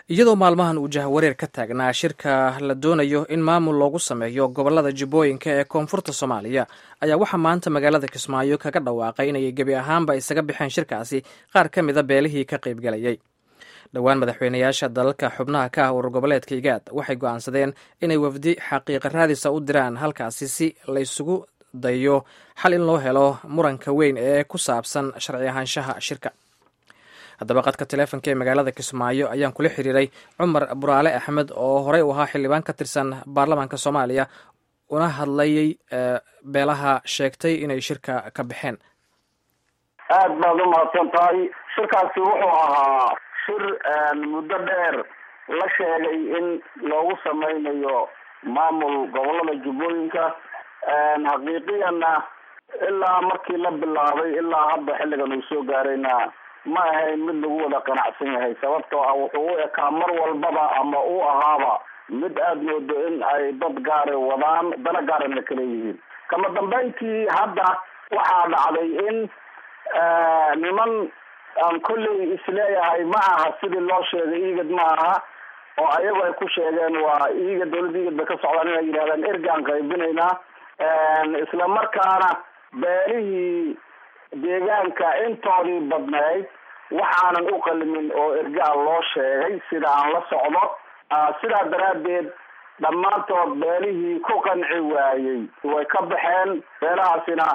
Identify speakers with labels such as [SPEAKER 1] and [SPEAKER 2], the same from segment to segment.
[SPEAKER 1] iyadoo maalmahan uu jahwareer ka taagnaa shirka la doonayo in maamul loogu sameeyo gobolada jubbooyinka ee koonfurta soomaaliya ayaa waxaa maanta magaalada kismaayo kaga dhawaaqay inay gebi ahaanba isaga baxeen shirkaasi qaar ka mida beelihii ka qaybgalayay dhowaan madaxweynayaasha dalalka xubnaha ka ah urur goboleedka igaad waxay go'aansadeen inay wafdi xaqiiqa raadisa u diraan halkaasi si laysugu dayo xal in loo helo muranka weyn ee ku saabsan sharci ahaanshaha shirka haddaba qadka teleefonka ee magaalada kismaayo ayaan kula xiriiray cumar buraale axmed oo horey u ahaa xildhibaan ka tirsan baarlamaanka soomaaliya una hadlayay beelaha sheegtay inay shirka ka baxeen
[SPEAKER 2] aada baad u mahadsan tahay shirkaasi wuxuu ahaa shir muddo dheer la sheegay in loogu sameynayo maamul gobolada jubbooyinka xaqiiqiyanna ilaa markii la bilaabay ilaa hadda xilligan uu soo gaarayna ma ahayn mid lagu wada qanacsan yahay sababtoo ah wuxuu u ekaa mar walbaba ama u ahaaba mid aada moodo in ay dad gaara wadaan dana gaarana kala yihiin kama dambeyntii hadda waxaa dhacday in niman aan kolley isleeyahay ma aha sidii loo sheegay igad ma aha oo ayagu ay ku sheegeen waa iga dawladda igad bay ka socdaan inay yidhahdaan ergaan qaybinaynaa isla markaana beelihii deegaanka intoodii badnayd waxaanan u qalimin oo ergaa loo sheegay sida aan la socdo sidaa daraaddeed dhammaantood beelihii ku qanci waayey way ka baxeen beelahaasina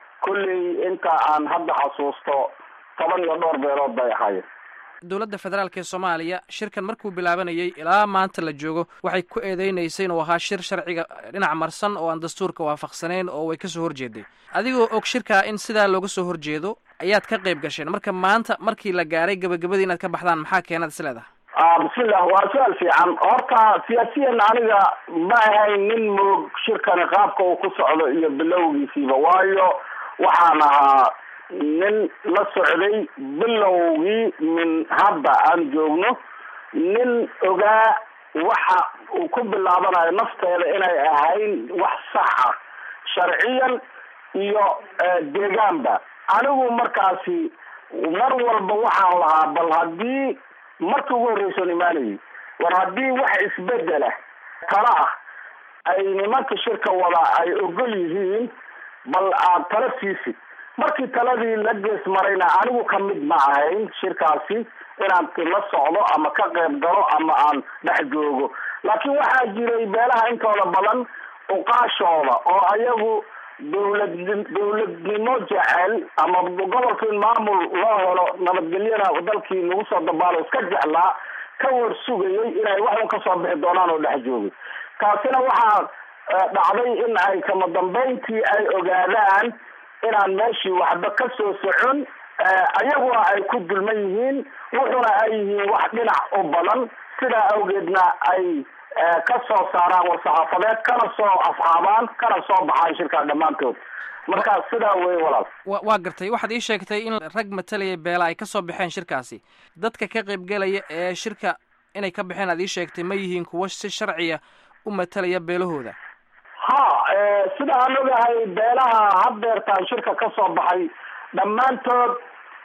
[SPEAKER 2] kulley inta aan hadda xasuusto toban iyo dhowr beelood bay ahaayeen
[SPEAKER 1] dowladda federaalk ee soomaaliya shirkan markuu bilaabanayay ilaa maanta la joogo waxay ku eedeynaysay inuu ahaa shir sharciga dhinac marsan oo aan dastuurka waafaqsanayn oo way kasoo horjeeday adigoo og shirkaa in sidaa looga soo horjeedo ayaad ka qayb gasheen marka maanta markii la gaaray gabagabadii inaad ka baxdaan maxaa keenaad is leedahay
[SPEAKER 2] bismillah waa su-aal fiican horta siyaasiyan aniga ma ahayn nin moog shirkani qaabka uu ku socdo iyo bilowgiisiiba waayo waxaan ahaa nin la socday bilowgii min hadda aan joogno nin ogaa waxa uu ku bilaabanayo nafteeda inay ahayn wax sax ah sharciyan iyo deegaanba anigu markaasi mar walba waxaan lahaa bal haddii markii ugu horreysoon imaanayay war haddii wax isbedela tala ah ay nimanka shirka wada ay ogol yihiin bal aad tala siisid markii taladii la gees marayna anigu ka mid ma ahayn shirkaasi inaan la socdo ama ka qayb galo ama aan dhex joogo laakiin waxaa jiray beelaha intooda badan uqaashooda oo ayagu dawlad dawladnimo jecel ama gobolka in maamul loo helo nabadgelyana dalkii lagu soo dabaalo iska jeclaa ka war sugayay inay waxun kasoo bixi doonaan oo dhex joogay taasina waxaa dhacday in ay kama dambeyntii ay ogaadaan inaan meeshii waxba ka soo socon ayaguna ay ku dulman yihiin wuxuna ay yihiin wax dhinac u badan sidaa awgeedna ay ka soo saaraan war-saxaafadeed kana soo asxaabaan kana soo baxaan shirkaa dhammaantood marka sidaa wey walaal
[SPEAKER 1] wa waa gartay waxaad ii sheegtay in rag matalaya beela ay kasoo baxeen shirkaasi dadka ka qaybgelaya ee shirka inay ka baxeen aad ii sheegtay ma yihiin kuwo si sharciya u matalaya beelahooda
[SPEAKER 2] ha sida aan ogahay beelaha haddeertaan shirka ka soo baxay dhammaantood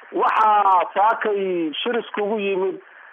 [SPEAKER 2] waxaa saakay shir iskugu yimid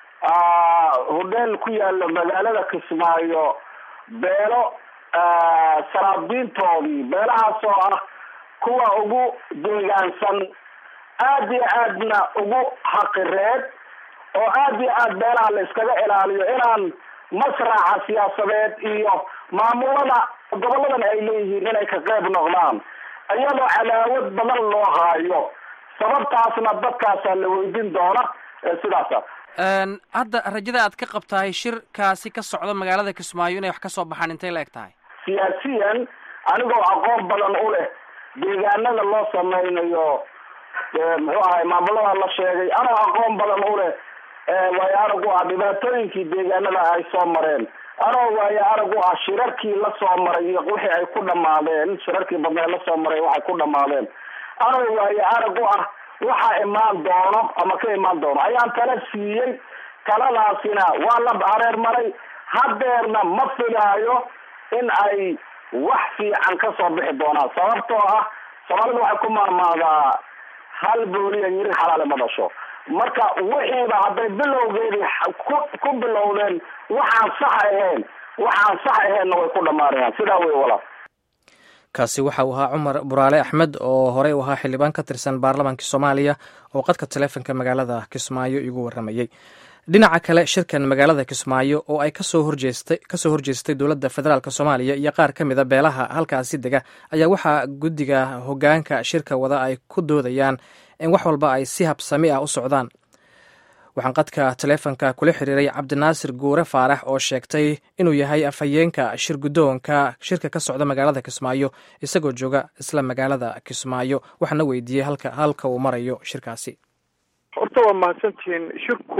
[SPEAKER 2] hodheel ku yaala magaalada kismaayo beelo saraabiintoodii beelahaas oo ah kuwa ugu deegaansan aada iyo aadna ugu xaqireed oo aada iyo aad beelaha la iskaga ilaaliyo inaan masraxa siyaasadeed iyo maamulada goboladan ay leeyihiin inay ka qayb noqdaan iyadoo cadaawad badan loo haayo sababtaasna dadkaasaa la weydin doona sidaasa
[SPEAKER 1] hadda rajada aad ka qabtahay shirkaasi ka socda magaalada kismaayo inay wax kasoo baxaan intay la eg tahay
[SPEAKER 2] siyaasiyan anigoo aqoon badan u leh deegaanada loo sameynayo muxuu ahay maamulada la sheegay anoo aqoon badan u leh waayo arag u ah dhibaatooyinkii deegaanada ay soo mareen anoo waayo arag u ah shirarkii lasoo maray iyo wixii ay ku dhamaadeen shirarkii badnee lasoo maray waxay ku dhamaadeen anoo waayo arag u ah waxa imaan doono ama ka imaan doono ayaan tala siiyey taladaasina waa la hareer maray hadeerna ma filaayo in ay wax fiican kasoo bixi doonaan sababtoo ah soomaalida waxay ku maamaadaa hal booliya yiri xalaale ma dhasho marka wixiiba hadday bilowgeedii ku ku bilowdeen waxaan sax ahayn waxaan sax ahaynna way ku dhammaanayaan sidaa wey walaal
[SPEAKER 1] kaasi waxa uu ahaa cumar buraale axmed oo horey u ahaa xildhibaan ka tirsan baarlamaanka soomaaliya oo qadka taleefonka magaalada kismaayo igu waramayey dhinaca kale shirkan magaalada kismaayo oo ay kasoo horjeestay kasoo horjeestay dowladda federaalk soomaaliya iyo qaar ka mida beelaha halkaasi dega ayaa waxaa guddiga hoggaanka shirka wada ay ku doodayaan in wax walba ay si habsami ah u socdaan waxaan qadka taleefonka kula xiriiray cabdinaasir guure faarax oo sheegtay inuu yahay afhayeenka shir guddoonka shirka ka socda magaalada kismaayo isagoo jooga isla magaalada kismaayo waxaana weydiiyey halka halka uu marayo shirkaasi
[SPEAKER 3] horta waa mahadsantihiin shirku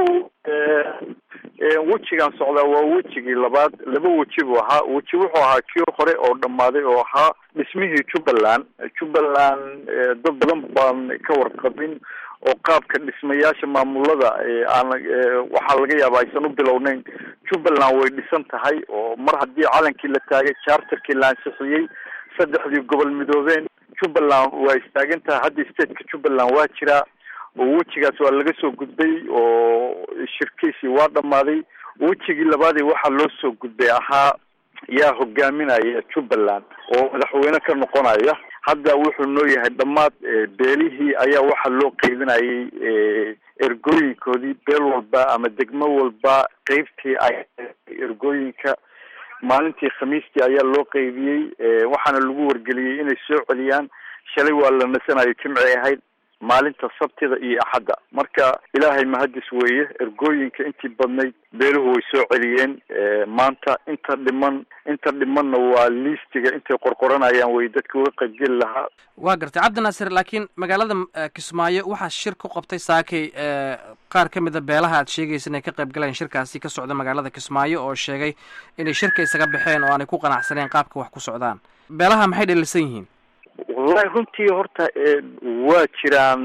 [SPEAKER 3] wejigan socdaa waa wejigii labaad laba weji buu ahaa weji wuxuu ahaa kii hore oo dhammaaday oo ahaa dhismihii jubbaland jubbaland dad badan baan ka warqabin oo qaabka dhismayaasha maamulada aan waxaa laga yaaba aysan u bilowneyn jubbaland way dhisan tahay oo mar haddii calankii la taagay charterkii la ansixiyey saddexdii gobol midoobeen jubbaland waa istaagan tahay hadda stateka jubbaland waa jiraa oo wejigaas waa laga soo gudbay oo shirkiisii waa dhammaaday wejigii labaadii waxaa loo soo gudbay ahaa yaa hogaaminaya jubbaland oo madaxweyne ka noqonaya hadda wuxuu noo yahay dhammaad beelihii ayaa waxaa loo qeybinayay ergooyinkoodii beel walba ama degmo walba qeybtii ay ergooyinka maalintii khamiistii ayaa loo qeybiyey waxaana lagu wargeliyey inay soo celiyaan shalay waa la nasanayo jimci ahayd maalinta sabtida iyo axadda marka ilaahay mahadis weeye ergooyinka intii badnayd beeluhu way soo celiyeen maanta inta dhiman inta dhimanna waa liistiga intay qorqoranayaan way dadka uga qaybgeli lahaa
[SPEAKER 1] waa gartay cabdinaasir laakiin magaalada kismaayo waxaa shir ku qabtay saakay qaar ka mida beelaha aad sheegaysa inay ka qayb galeen shirkaasi ka socda magaalada kismaayo oo sheegay inay shirka isaga baxeen oo aanay ku qanacsaneen qaabka wax ku socdaan beelaha maxay dhalisan yihiin
[SPEAKER 3] wallahi runtii horta waa jiraan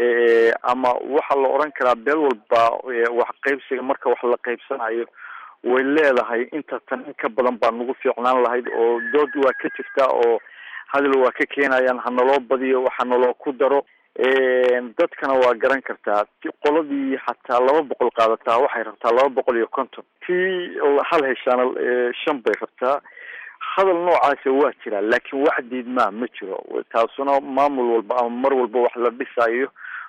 [SPEAKER 3] ama waxaa la odhan karaa beel walba wax qaybsiga marka wax la qaybsanayo way leedahay inta tan in ka badan baa nagu fiicnaan lahayd oo dood waa ka jirtaa oo hadal waa ka keenayaan hanaloo badiyo waxa naloo ku daro dadkana waa garan kartaa qoladii xataa laba boqol qaadataa waxay rabtaa laba boqol iyo konton tii hal heshaana shan bay rabtaa hadal noocaasa waa jiraa laakiin wax diidmaa ma jiro taasuna maamul walba ama mar walba wax la dhisayo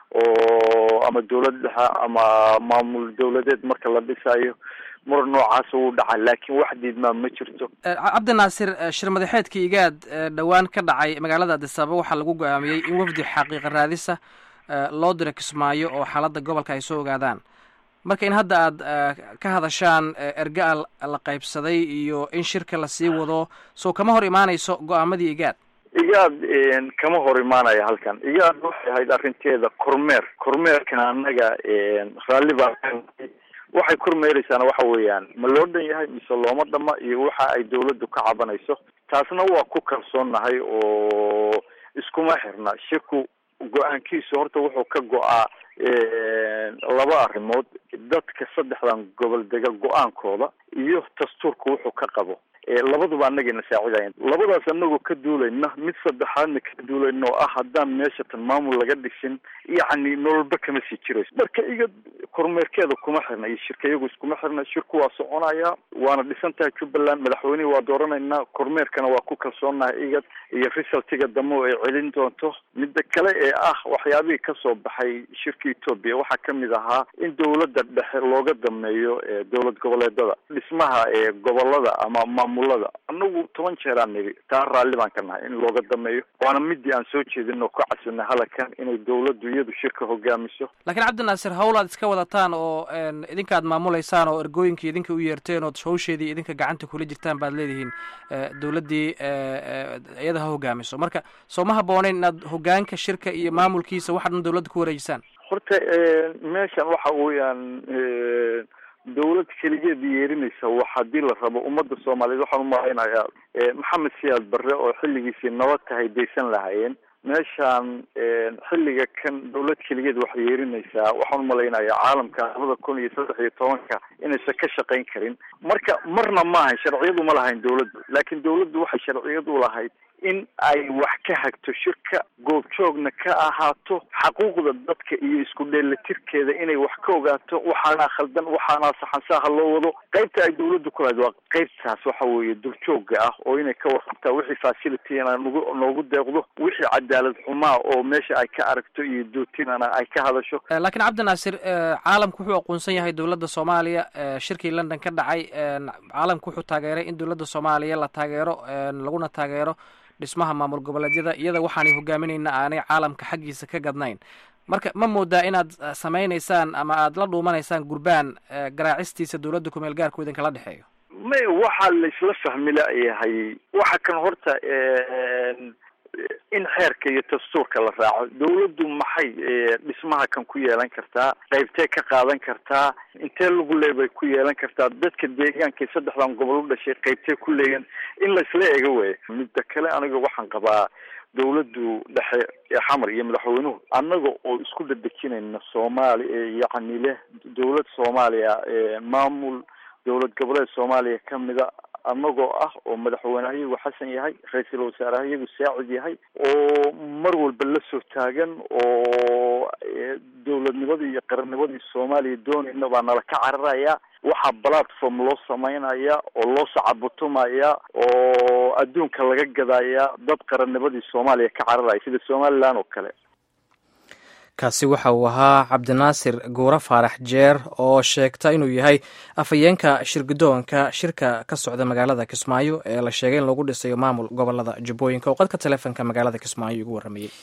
[SPEAKER 3] oo ama dawlad dhexe ama maamul dawladeed marka la dhisayo mar noocaasa wuu dhaca laakiin wax diidmaa ma jirto
[SPEAKER 1] cabdinaasir shir madaxeedkii igaad dhowaan ka dhacay magaalada adisababa waxaa lagu go-aamiyey in wafdi xaqiiqa raadisa loo diro kismaayo oo xaaladda gobolka ay soo ogaadaan marka in hadda aad ka hadashaan erga la qaybsaday iyo in shirka lasii wado so kama hor imaanayso go-aamadii igaad
[SPEAKER 3] igaad kama hor imaanaya halkan igaad waxay ahayd arrinteeda kormeer kormeerkana annaga raalli baa waxay kormeereysaana waxa weeyaan ma loo dhan yahay mise looma dhama iyo waxa ay dawladdu ka cabanayso taasna waa ku kalsoonnahay oo iskuma xirna shirku go-aankiisu horta wuxuu ka go-aa laba arrimood dadka saddexdan gobol dega go-aankooda iyo dastuurka wuxuu ka qabo labaduba annagayna saacidayan labadaas anagoo ka duulayna mid saddexaadna ka duulayna oo ah haddaan meesha tan maamul laga dhisin yacni nololba kama sii jirayso marka iga kormeerkeeda kuma xirna iyo shirka iyagu iskuma xirna shirku waa soconaya waana dhisan tahay jubbaland madaxweynehi waa dooranaynaa kormeerkana waa ku kalsoonahay igad iyo resultiga dambe ay celin doonto midda kale ee ah waxyaabihii kasoo baxay shirka etoobiya waxaa kamid ahaa in dawladda dhexe looga dameeyo dowlad goboleedada dhismaha gobolada ama maamulada anagu toban jeeraan niri taa raalli baan ka nahay in looga dameeyo waana midii aan soo jeedin oo ka casinay halakan inay dawladdu iyadu shirka hogaamiso
[SPEAKER 1] laakiin cabdinaasir howlaad iska wadataan oo idinka aad maamulaysaan oo ergooyinka idinka u yeerteen ood hawsheedii idinka gacanta kula jirtaan baad leedihiin dawladdii iyada ha hogaamiso marka soo ma habbooneyn inaad hogaanka shirka iyo maamulkiisa waxa dhan dawladda ku wareejisaan
[SPEAKER 3] horta meeshan waxa weeyaan dawlad keligeed yeerinaysa wax haddii la rabo ummadda soomaaliyeed waxaan umalaynayaa maxamed siyaad barre oo xilligiisii nabad tahay daysan lahaayeen meeshaan xilliga kan dawlad keligeed wax yeerinaysaa waxaan umalaynayaa caalamka labada kun iyo saddex iyo tobanka inaysan ka shaqayn karin marka marna maahayn sharciyadu ma lahayn dawladdu laakiin dawladdu waxay sharciyad u lahayd in ay wax ka hagto shirka goobjoogna ka ahaato xaquuqda dadka iyo isku dheelatirkeeda inay wax ka ogaato waxaanaa khaldan waxaanaa saxansaha loo wado qaybta ay dawladdu ku lahayd waa qaybtaas waxa weeye durjooga ah oo inay ka warqabtaa wixii facilityna nagu noogu deeqdo wixii cadaalad xumaa oo meesha ay ka aragto iyo dootinana ay ka hadasho
[SPEAKER 1] laakiin cabdinaasir caalamku wuxuu aqoonsan yahay dowladda soomaaliya shirkii london ka dhacay caalamku wuxuu taageeray in dowladda soomaaliya la taageero laguna taageero dhismaha maamul goboleedyada iyada waxaanay hogaaminayna aanay caalamka xaggiisa ka gadnayn marka ma moodaa inaad samaynaysaan ama aada la dhuumanaysaan gurbaan garaacistiisa dowladda kumeel gaarku idinkala dhexeeyo
[SPEAKER 3] may waxaa laisla fahmi layahay waxa kan horta in xeerka iyo dastuurka la raaco dawladdu maxay dhismaha kan ku yeelan kartaa qaybtee ka qaadan kartaa intee lagu leebay ku yeelan kartaa dadka deegaanka saddexdan gobol u dhashay qaybtee ku leeyan in laisla ega weya midda kale aniga waxaan qabaa dawladdu dhexe xamar iyo madaxweynuhu annaga oo isku dhadejinayna soomaali yacni leh dawlad soomaaliya maamul dowlad goboleed soomaaliya kamida annagoo ah oo madaxweyneha iyagu xasan yahay ra-iisul wasaaraha iyagu saacid yahay oo mar walba la soo taagan oo dowladnimadii iyo qarannimadii soomaaliya doonayna baa nala ka cararaya waxaa platform loo sameynaya oo loo sacabutumaya oo adduunka laga gadaya dad qarannimadii soomaaliya ka cararaya sida somaliland oo kale
[SPEAKER 1] kaasi waxa uu ahaa cabdinaasir guure faarax jeer oo sheegta inuu yahay afhayeenka shirgudoonka shirka ka socda magaalada kismaayo ee la sheegay in lagu dhisayo maamul gobolada jubbooyinka oo qadka taleefonka magaalada kismaayo igu warramayey